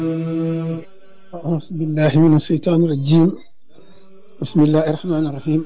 أعوذ بالله من الشيطان الرجيم بسم الله الرحمن الرحيم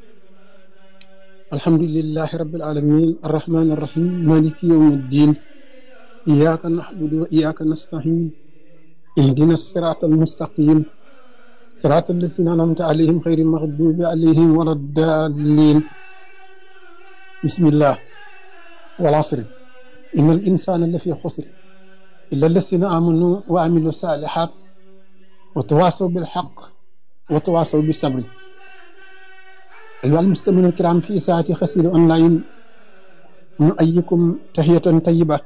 الحمد لله رب العالمين الرحمن الرحيم مالك يوم الدين إياك نعبد وإياك نستعين اهدنا الصراط المستقيم صراط الذين أنعمت عليهم غير المغضوب عليهم ولا الضالين بسم الله والعصر إن الإنسان لفي خسر إلا الذين آمنوا وعملوا الصالحات وتواصوا بالحق وتواصوا بالصبر أيها المستمعون الكرام في ساعة خسير أونلاين نؤيكم تحية طيبة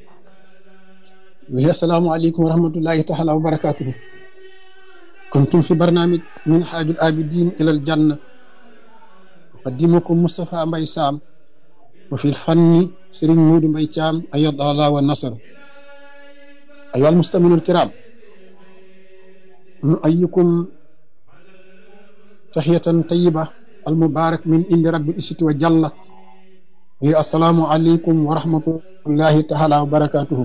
وهي السلام عليكم ورحمة الله تعالى وبركاته كنتم في برنامج من حاج الآبدين إلى الجنة أقدمكم مصطفى مبي سام وفي الفن سرين مود مبي شام أيض الله والنصر أيها المستمعون الكرام نؤيكم تحية طيبة المبارك من عند رب العزة وجل هي السلام عليكم ورحمة الله تعالى وبركاته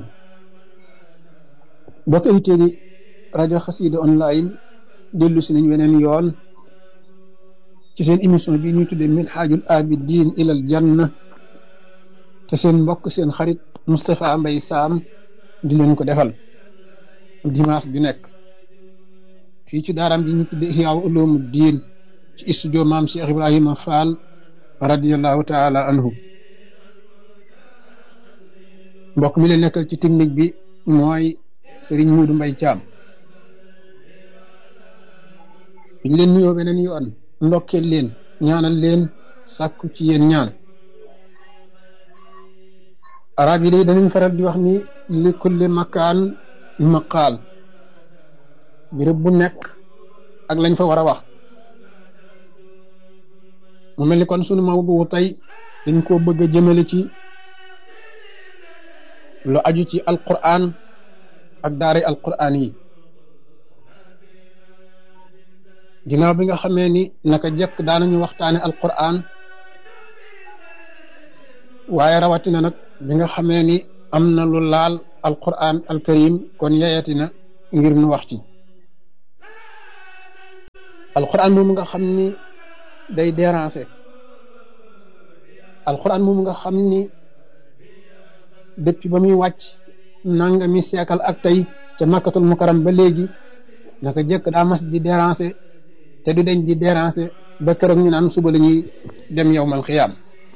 bokk invité di rajo xasida online dellu si nañ weneen yoon ci seen émission bi ñuy tuddee min xaajul abidin ilal janna te seen mbokk seen xarit Moustapha Mbaye Sam di leen ko defal dimanche bi nekk fii ci daaraam bi ñu tuddee Ihya Ulumuddin ci studio maam Cheikh Ibrahima Fall radiallahu taala anhu mbokk mi leen nekkal ci technique bi mooy Sëriñ Muudu Mbay Caam ñu leen nuyoo beneen yoon ndokkeel leen ñaanal leen sàkku ci yéen ñaan arab yi day danañ faral di wax ni li kulli makaan maqaal béréb bu nekk ak lañ fa war a wax mu mel ni kon sunu mawdu tey dañ koo bëgg a jëmale ci lu aju ci alquran ak daara alquran yi ginnaaw bi nga xamee ni naka jekk daanañu waxtaane alquran waaye rawatina nag bi nga xamee ni am na lu laal alquran alkarim kon yeyatina ngir nu wax ci alquran moom nga xam ni day déranger alquran moom nga xam ni depuis ba muy wàcc nangami seekal ak tey ca makkatul mukaram ba léegi naka jëkk daa mas di déranger te du deñ di déranger ba keroog ñu naan suba la ñuy dem yowmal xiyaam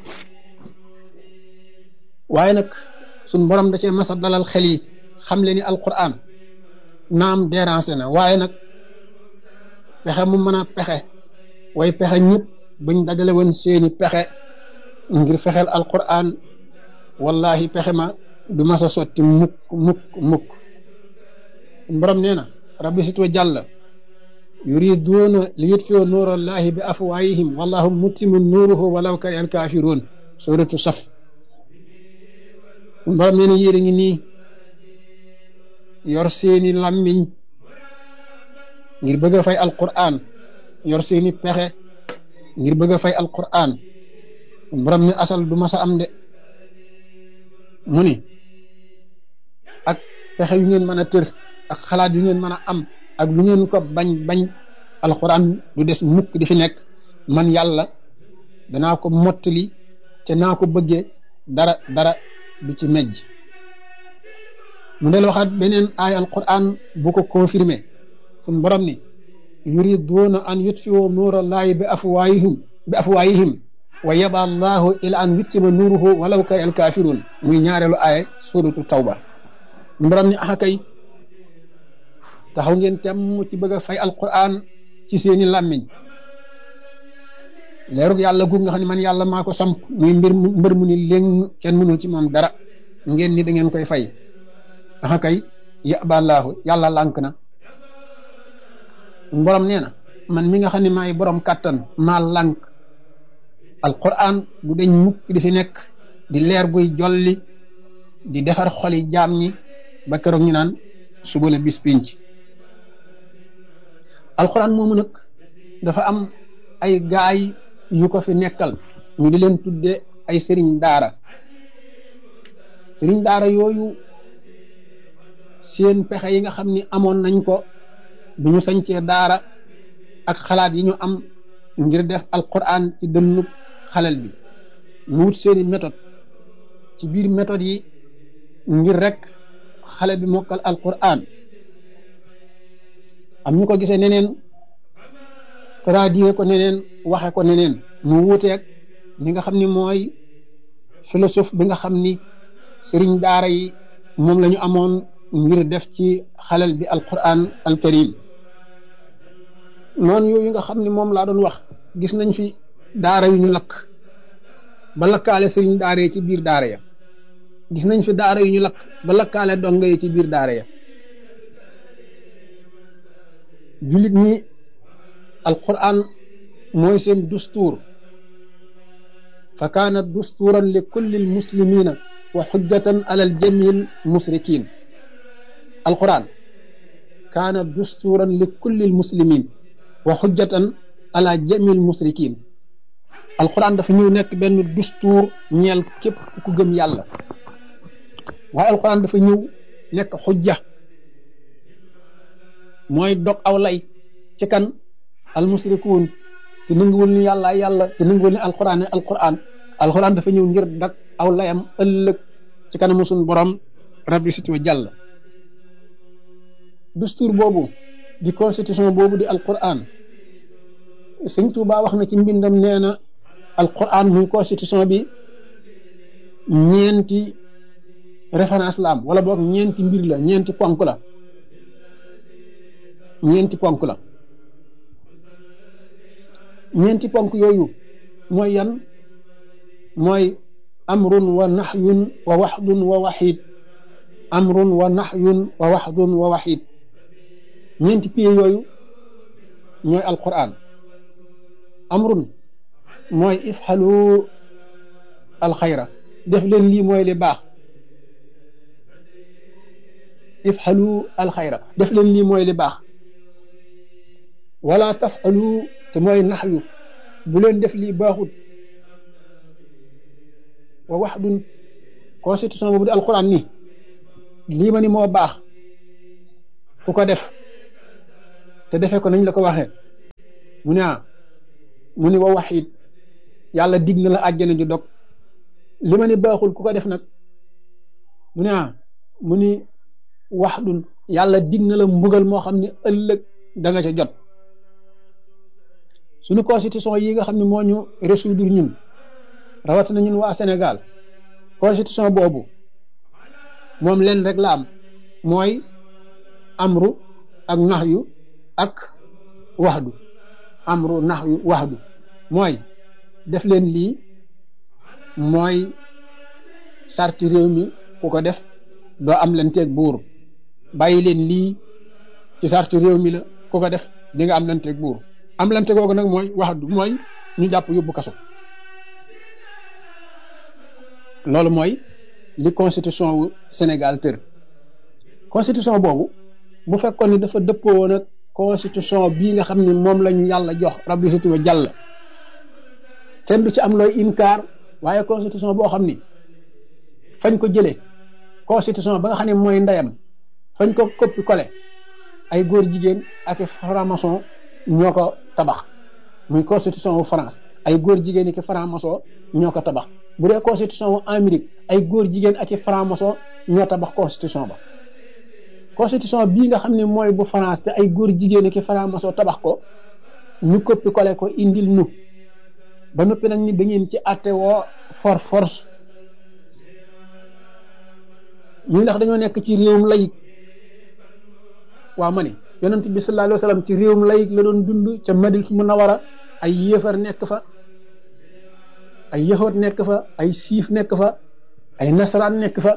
waaye nag suñ borom da cee mas a dalal xel yi xam le ni alquran naam déranger na waaye nag pexe mu mën a pexe way pexe ñëpp buñ dajale woon seeni pexe ngir fexeel alquran wallahi pexe ma du mas a sotti mukk mukk mukk borom nee na rabbi sitwa jàll yuriduuna li yutfiu nuurallahi bi afwaayihim wallahu mutimu nuuruhu walaw kari al kaafiruun suratu saf borom nee na yéen a ngi nii yor seeni làmmiñ ngir bëgg a fay alquran yor seeni pexe ngir bëgg a fay alquran borom ni asal du mas a am de mu ni ak pexe yu ngeen mën a tër ak xalaat yu ngeen mën a am ak lu ngeen ko bañ bañ alxuraan du des mukk di fi nekk man yàlla danaa ko mottali te naa ko bëggee dara dara du ci mejj mu del waxaat beneen aay alquran bu ko confirmé suñ borom ni yuriduuna an yutfiu nuurallahi bi afwaayihim bi afwaayihim wa yaba allahu ila an yuttima nuuruhu walaw kari al kaafiruun muy ñaareelu aaya suratu tawba borom ni axa kay taxaw ngeen temm ci bëgg a fay alquran ci seeni làmmiñ leerug yàlla guug nga xam ne man yàlla maa ko samp muy mbir mbër mu ni léng kenn mënul ci moom dara ngeen ni da ngeen koy fay axa kay yaba allahu yàlla lànk na borom nee na man mi nga xam ne maay borom kàttan maa lànk alquran du deñ mukk di fi nekk di leer guy jolli di defar xoli jaam ñi ba keroog ñu naan suba la bis pinc alquran moomu nag dafa am ay gaay yu ko fi nekkal ñu di leen tudde ay sëriñ daara sëriñ daara yooyu seen pexe yi nga xam ni amoon nañ ko bu ñu sañcee daara ak xalaat yi ñu am ngir def alquran ci dënnu xalel bi mu wut seeni méthode ci biir méthode yi ngir rek xale bi mokkal alquran am ñu ko gisee neneen traduire ko neneen waxe ko neneen mu wuuteeg li nga xam ni mooy philosophe bi nga xam ni sëriñ daara yi moom la ñu amoon ngir def ci xalel bi alquran alkarim noonu yooyu nga xam ni moom laa doon wax gis nañ fi daara yu ñu lakk ba lakkaale sëriñ daara yi ci biir daara ya gis nañ fi daara yu ñu lakk ba lakkaale donga yi ci biir daara ya jullit ñi alquran mooy seen dustuur fa kaana dustuuran li kulli almuslimina wa xujjatan ala aljami almusrikin alquran kaana dustuuran li kulli almuslimin wa xujjatan ala jami almusrikin alquran dafa ñëw nekk benn dustuur ñeel képp ku gëm yàlla waaye alquran dafa ñëw nekk xujja mooy dog aw lay ci kan almusrikuun te nanguwul ni yàlla yàlla te nanguwul ni alquran ne alquran alquran dafa ñëw ngir dag aw layam ëllëg ci kanamu suñu borom rabbi siti wa jàll dustuur boobu di constitution boobu di alquran sëñ Tuubaa wax na ci mbindam nee na alquran muy constitution bi ñeenti référence la am wala boog ñeenti mbir la ñeenti ponk la ñeenti ponk la ñeenti ponk yooyu mooy yan mooy amrun wa nahyun wa waxdun wa waxid amrun wa nahyun wa waxdun wa waxid ñeenti pieds yooyu ñooy alquran amrun mooy ifxalu alxayra def leen lii mooy li baax ifxalu alxayra def leen lii mooy li baax wala tafxalu te mooy naxyu bu leen def lii baaxut wa waxdun constitution boobu di alquran ni lii ma ni moo baax ku ko def te defee ko nañ la ko waxee mu ne ah mu ni wa waxit yàlla dig na la àjjana ju dog li ma ni baaxul ku ko def nag mu ne ah mu ni wax dun yàlla dig na la mbugal moo xam ne ëllëg da nga ca jot suñu constitution yi nga xam ne moo ñu résoudre ñun rawatina ñun waa Sénégal constitution boobu moom leen rek la am mooy amru ak naxyu ak waxdu amru naxyu waxdu mooy def leen lii mooy sarti réew mi ku ko def doo am leen teeg buur bàyyi leen lii ci sarti réew mi la ku ko def di nga am leen teeg buur am leen teeg googu nag mooy waxdu mooy ñu jàpp yóbbu kaso loolu mooy li constitution wu Sénégal tër constitution boobu bu fekkoon ni dafa dëppoo woon ak constitution bii nga xam ne moom la ñu yàlla jox rabbi siti wa jàll kenn du ci am looy inkaar waaye constitution boo xam ni fañ ko jëlee constitution ba nga xam ne mooy ndeyam fañ ko coppi collé ay góor jigéen ak franc-maçon ñoo ko tabax muy constitution wu France ay góor jigéen ak franc-maçon ñoo ko tabax bu dee constitution wu Amérique ay góor jigéen ak franc-maçon ñoo tabax constitution ba constitution bii nga xam ne mooy bu France te ay góor jigéen ak franc-maçon tabax ko ñu coppi collé ko indil nu ba noppi nag ni da ngeen ci àtte woo for force ñu ndax dañoo nekk ci réewum layig waa ma ne yonent bi sallallahu alayhi wa sallam ci réewum layig la doon dund ca Madina Munawara ay yéefar nekk fa ay yahoot nekk fa ay siif nekk fa ay nasaraan nekk fa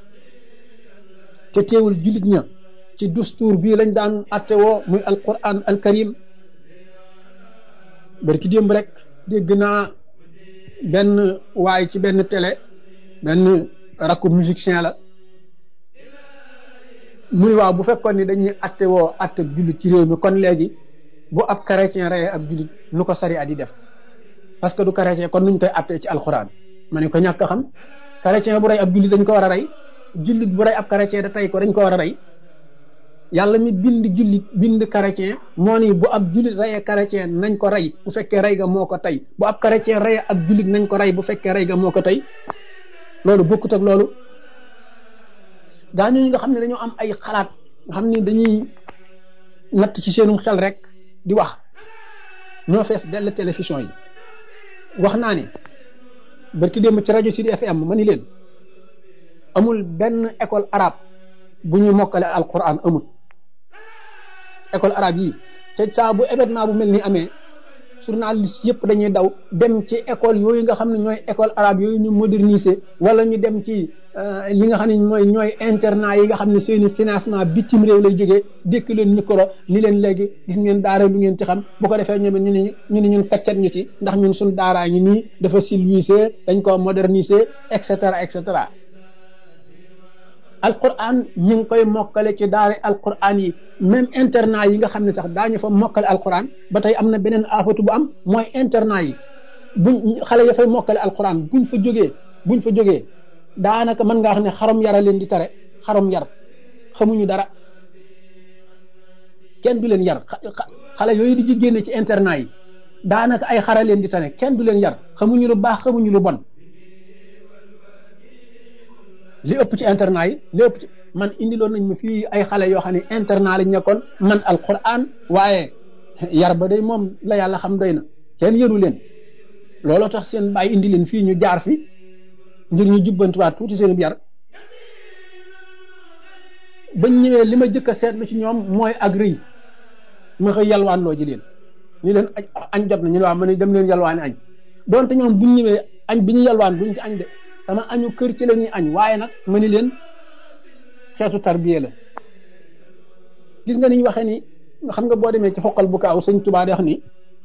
te teewul jullit ña ci dustuur bii lañ daan àtte woo muy alquran alkarim bari ki démb rek dégg naa benn waay ci benn télé benn rakku musicien la muy waaw bu fekkoon ni dañuy atte woo atte jullit ci réew mi kon léegi bu ab chrétien reyee ab jullit nu ko sari at yi def parce que du chrétien kon nuñ koy attee ci alxuraan ma ne ko ñàkk xam chrétien bu rey ab jullit dañ ko war a rey jullit bu rey ab chrétien da tey ko dañ ko war a rey yàlla mi bind jullit bind chrétien moo ni bu ab jullit reyee chrétien nañ ko rey bu fekkee rey ga moo ko tey bu ab chrétien reyee ab jullit nañ ko rey bu fekkee rey ga moo ko tey loolu bokkut ak loolu gaa ñooñu nga xam ne dañoo am ay xalaat nga xam ni dañuy natt ci seenum xel rek di wax ñoo fees dell télévision yi wax naa ne barki démb ci rajo Sud FM ma ni leen amul benn école arabe bu ñuy mokkale alquran amul école arabe yi te saa bu événement bu mel ni amee journaliste yëpp dañuy daw dem ci école yooyu nga xam ne ñooy école arabe yooyu ñu moderniser wala ñu dem ci li nga xam ne mooy ñooy internat yi nga xam ne seeni financement bitim réew lay jógee dékk leen micro ni leen léegi gis ngeen daara lu ngeen ci xam bu ko defee ñoom ñu ne ñu ne ñun kaccat ñu ci ndax ñun suñ daaraa ngi nii dafa civilisé dañ ko moderniser et cetera et cetera alquran ñu ngi koy mokkale ci daara alquran yi même internat yi nga xam ne sax daañu fa mokkale alquran ba tey am na beneen afatu bu am mooy internat yi buñ xale ya fay mokkale alquran buñ fa jógee buñ fa jógee daanaka mën ngaa xam ne xarom yara leen di tare xarom yar xamuñu dara kenn du leen yar xale yooyu di ji génne ci internat yi daanaka ay xara leen di tane kenn du leen yar xamuñu lu baax xamuñu lu bon li ëpp ci internat yi li ëpp ci man indiloon nañ ma fii ay xale yoo xam ne internat lañ nekkoon man alquran waaye yar ba day moom la yàlla xam doy na kenn yëru leen looloo tax seen bàyyi indi leen fii ñu jaar fi ngir ñu jubbantuwaat tuuti seen yar bañ ñëwee li ma jëkk a seetlu ci ñoom mooy ak rëy ma xëy yalwaan loo ji leen ñu leen añ jot na ñu ne waaw ma ne dem leen yalwaani añ donte ñoom buñ ñëwee añ bi ñu yalwaan duñ ci añ de sama añu kër ci la ñuy añ waaye nag ma ni leen xeetu tarbiye la gis nga ni ñu waxee ni xam nga boo demee ci xoqal bu kaaw sëñ Tuubaa di wax ni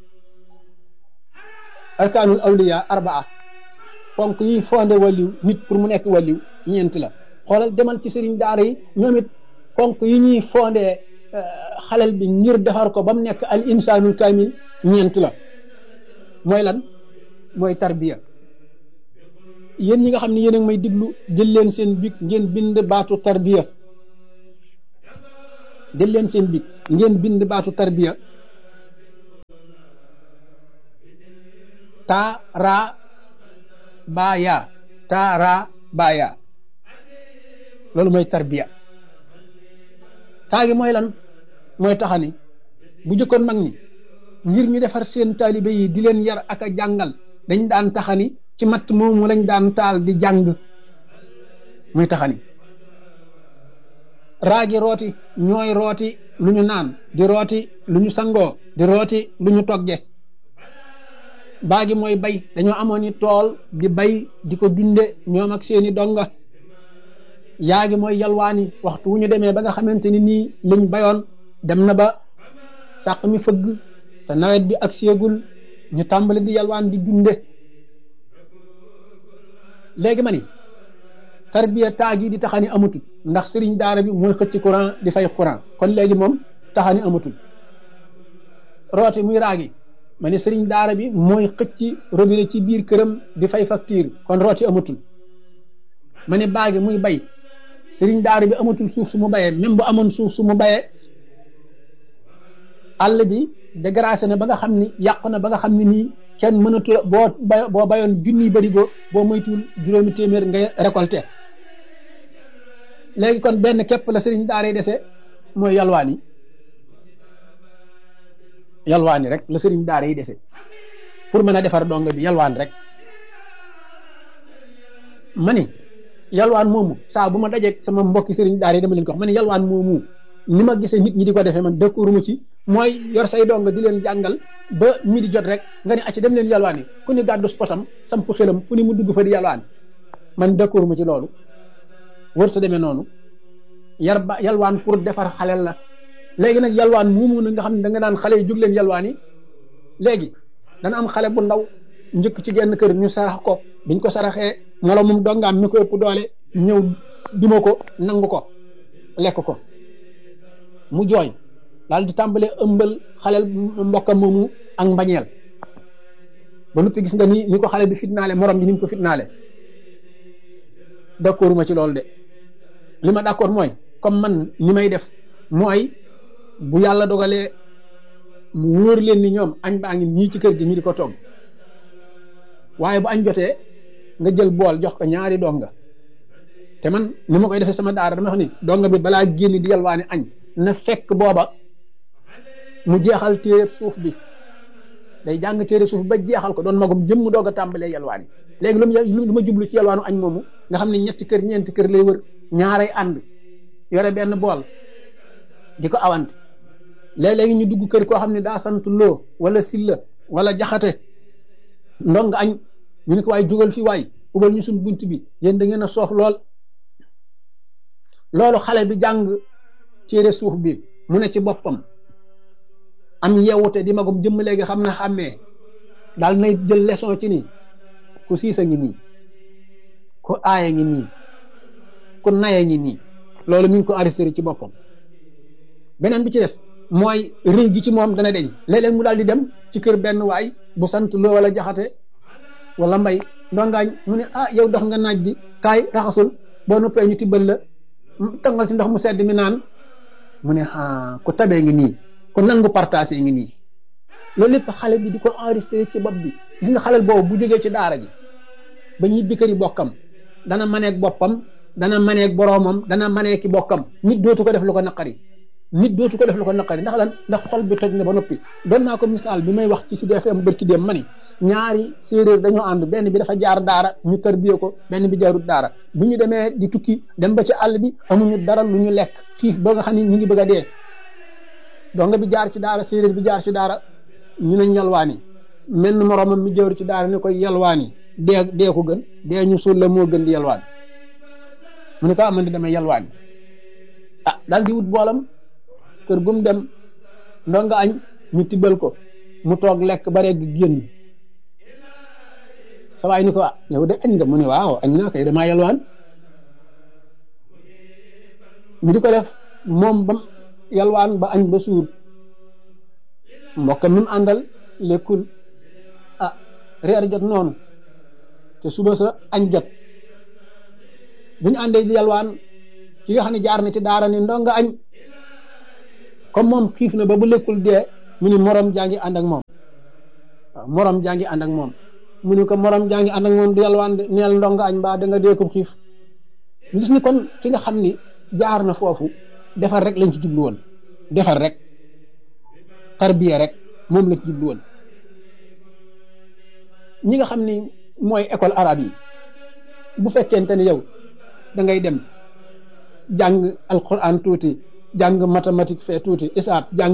arkaanul awliya arbaa ponk yi fondé waliw nit pour mu nekk waliw ñeent la xoolal demal ci sëriñ daara yi ñoom it ponk yi ñuy fondé xalel bi ngir defar ko ba mu nekk al insaanul kaamil ñeent la mooy lan mooy tarbiya yéen ñi nga xam ne yéen a ngi may diglu jël leen seen big ngeen bind baatu tarbiya jël leen seen big ngeen bind baatu tarbiya ta ra baaya ta ra baaya loolu mooy tarbiya taa gi mooy lan mooy taxani bu jëkkoon mag ñi ngir ñu defar seen taalibe yi di leen yar ak a jàngal dañ daan taxani ci matt moomu lañ daan taal di jàng muy taxani raagi rooti ñooy rooti lu ñu naan di rooti lu ñu sangoo di rooti lu ñu togge baagi mooy bay dañoo amoon i tool di bay di ko dunde ñoom ak seeni donga yaagi mooy yalwaani waxtu wu ñu demee ba nga xamante ni nii liñ bayoon dem na ba sàq mi fëgg te nawet bi ak séegul ñu tàmbali di yalwaan di dunde léegi ma ni tarbiya taagi di taxani amatul ndax sëriñ daara bi mooy xëcc courant di fay courant kon léegi moom taxani amatul rooti muy raagi ma ne sëriñ daara bi mooy xëcc robinet ci biir këram di fay facture kon rooti amatul ma ne baagi muy bay sëriñ daara bi amatul suuf su mu bayee même bu amoon suuf su mu bayee àll bi dégracé na ba nga xam ni yàqu na ba nga xam ni nii kenn mënatu boo bay boo bayoon junniy barigo boo moytuwul juróomi téeméer ngay récolté léegi kon benn képp la sëriñ daara yi dese mooy yalwaani yalwaani rek la sëriñ daara yi dese pour mën a defar dong bi yalwaan rek ma ni yalwaan moomu saa bu ma dajeeg sama mbokki sëriñ daara yi dama leen ko wax ma ni yalwaan moomu ni ma gisee nit ñi di ko defee man dëkkuuru ma ci mooy yor say dong di leen jàngal ba mi di jot rek nga ne acci dem leen yalwaan yi ku ni gàddu spotam samp xelam fu ni mu dugg fa di yalwaan man dëkkuuru ma ci loolu wërta demee noonu yar ba yalwaan pour defar xalel la léegi nag yalwaan moomu na nga xam ne da nga naan xale yi jóg leen yalwaan yi léegi dana am xale bu ndaw njëkk ci genn kër ñu sarax ko biñ ko saraxee molo moom dongaam mi ko ëpp doole ñëw duma ko nangu ko lekk ko mu jooy daal di tàmbalee ëmbal xaleel mbokkam moomu ak mbañeel ba noppi gis nga ni ni ko xale bi fitnaale morom bi ni mu ko fitnaale d'accord ma ci loolu de li ma d'accord mooy comme man ni may def mooy bu yàlla dogalee mu wóor leen ni ñoom añ baa ngi ñii ci kër gi ñu di ko togg waaye bu añ jotee nga jël bool jox ko ñaari donga te man ni ma koy defee sama daara dama wax ni donga bi balaa génn di yalwaani añ na fekk booba mu jeexal téere suuf bi day jàng téere suuf ba jeexal ko doon magum jëmm doog a tàmbalee yalwaani léegi lu mu lu ma jublu ci yalwaanu añ moomu nga xam ne ñetti kër ñeenti kër lay wër ñaaray ànd yore benn bool di ko awante léeg-léegi ñu dugg kër koo xam ne daa sant loo wala silla wala jaxate ndonga añ ñu ne ko waay jugal fi waay ubal ñu suñ bunt bi yéen da ngeen a soof lool loolu xale bi jàng téere suuf bi mu ne ci boppam am yewute di magum jëmm léegi xam na xàmmee daal nay jël leçon ci nii ku siisa ngi nii ku aaya ngi nii ku naya ngi nii loolu mi ngi ko enregistré ci boppam beneen bi ci des mooy rëy gi ci moom dana deñ léeg-léeg mu daal di dem ci kër benn waay bu sant loo wala jaxate wala mbay ndongaañ mu ne ah yow dox nga naaj di kaay raxasul boo noppee ñu tibbal la tangal ci ndox mu sedd mi naan mu ne ah ku tabee ngi nii ku nangu partagé ngi nii loolu lépp xale bi di ko enregistré ci bopp bi gis nga xalel boobu bu jógee ci daara ji ba ñibbi kër yi bokkam dana maneeg boppam dana maneeg boroomam dana maneeg ki bokkam nit dootu ko def lu ko naqari nit dootu ko def lu ko naqari ndax lan ndax xol bi toj na ba noppi doon naa ko misaal bi may wax ci Sud FM bërki dem ma ni ñaari séeréer dañoo ànd benn bi dafa jaar daara ñu tarbiyee ko benn bi jaarut daara bu ñu demee di tukki dem ba ci àll bi amuñu dara lu ñu lekk xiif ba nga xam ni ñu ngi bëgg a dee donga bi jaar ci daara séeréer bi jaar ci daara ñu nañ yalwaani menn moroomam mi jawru ci daara ne koy yalwaani dee dee ko gën dee ñu suul la moo gën di yalwaan mu ne ko amandi damay yalwaani ah daal di wut boolam kër gum dem ndonga añ ñu tibbal ko mu toog lekk ba rek génn sa waay ni ko ah yow de añ nga mu ne waaw añ naa kay damaa yalwaan ñu di ko def moom bam yalwaan ba añ ba suur mbokk mi mu àndal lekkul ah reer jot noonu te suba sa añ jot bu ñu àndee di yalwaan ki nga xam ne jaar na ci daara ni ndonga añ comme moom xiif na ba bu lekkul dee mu ni morom jaa ngi ànd ak moom waaw morom jaa ngi ànd ak moom mu ni ko morom jaa ngi ànd ak moom di yalwaan neel ndonga añ mbaa da nga dee ko xiif gis ni kon ki nga xam ni jaar na foofu defar rek lañ ci jublu woon defar rek tarbiya rek moom lañ ci jublu woon ñi nga xam ni mooy école arabe yi bu fekkente ni yow da ngay dem jàng alquran tuuti jàng mathématique fee tuuti isaab jàng